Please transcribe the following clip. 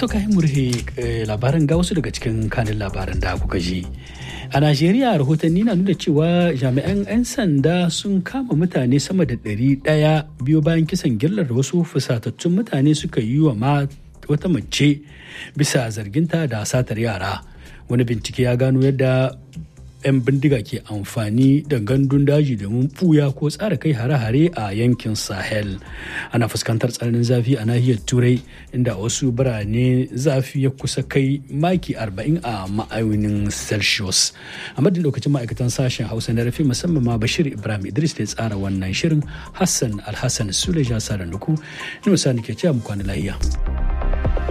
To kai murhe labaran ga wasu daga cikin kanin labaran da kuka ji. A Najeriya rahotanni na nuna cewa jami'an 'yan sanda sun kama mutane sama da ɗari ɗaya biyo bayan kisan gillar da wasu fusatattun mutane suka yi wa wata mace bisa zarginta da satar yara. Wani bincike ya gano yadda 'yan bindiga ke amfani da gandun daji domin buya ko tsara kai hare-hare a yankin sahel ana fuskantar tsananin zafi a nahiyar turai inda wasu birane zafi ya kusa kai maki 40 a ma'aunin celsius a madadin lokacin ma'aikatan sashen hausa na rafi musamman ma bashir ibrahim idris da ya tsara wannan shirin hassan alhassan suleja sa da nuku ni musa ke cewa mu kwana lahiya.